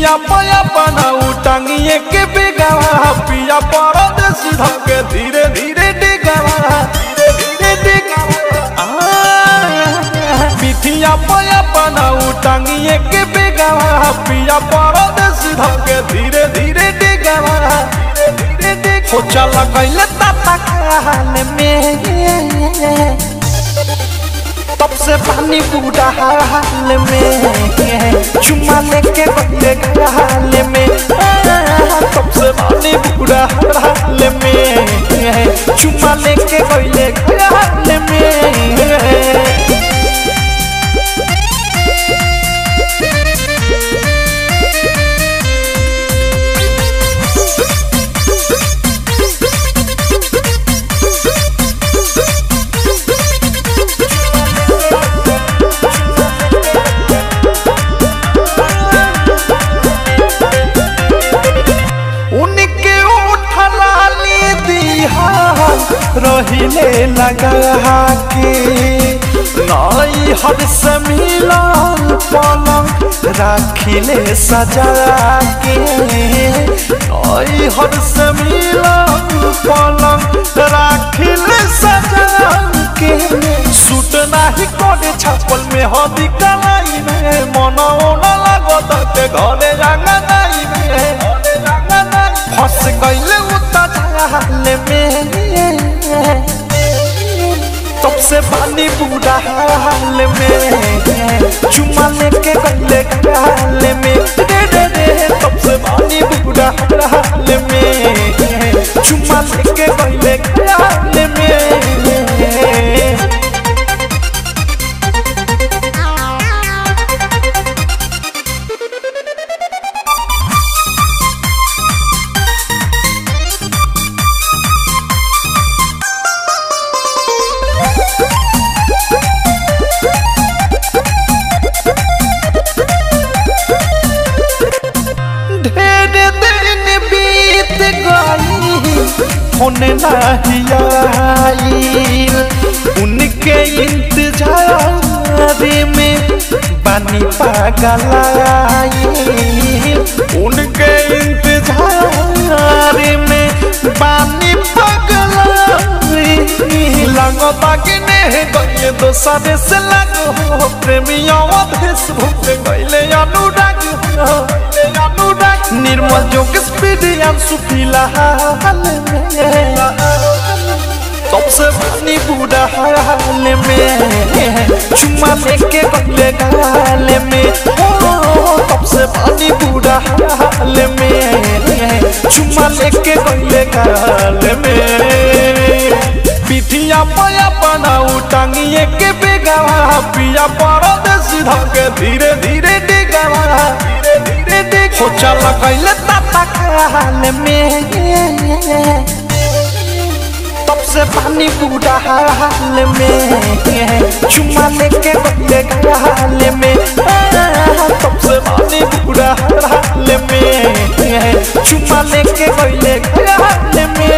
पिठिया पया बनाऊ टांगिए के बेगावा पिया परदेसी धमके धीरे धीरे डिगावा धीरे धीरे डिगावा आ, पिठिया पया बनाऊ टांगिए के बेगावा पिया परदेसी धमके धीरे धीरे डिगावा धीरे धीरे डिगावा हो चला कैले ताता खाल में तब से पानी बूढ़ा हाल में चुमा लेके बदले हाल में तब से पानी बूढ़ा हाल में चुमा लेके बदले हाल में उनके उठला ली दिहा रहिले लगा के नई हर से मिलन पलंग राखिले सजा के नई हर से मिलन पलंग राखिले सजा के सूट नाही करे छापल में हदी कलाई में मनो न लागत के घरे रंगा नाई में फंस गईले उता झाल में तब से पानी बूढ़ा हाल में चुमा लेके गले हाल में रे रे रे तब से पानी बूढ़ा हाल में चुमा लेके गले हाल में ढेर दिन बीत गई होने नहीं आईल उनके इंतजार में बानी पागल आईल उनके इंतजार में बानी पागल आईल लगता कि नहीं गए दोसरे से लगो प्रेमियों भेष गईले अनुराग हो अनुराग निर्मल जोग स्पीड अंशु फिलहाल में सबसे पानी बूढ़ा हाल में चुम्मा लेके गले गाल में ओ सबसे पानी बूढ़ा हाल में चुम्मा लेके गले गाल में पिठिया पया बनाऊ टांगिए के बेगावा पिया परदेसी धमके धीरे धीरे डिगावा धीरे धीरे डिग हो चला कैले ताता खाल में तब से पानी बूढ़ा हाल में चुमा लेके बदले हाल में तब से पानी बूढ़ा हाल में चुमा लेके बदले हाल में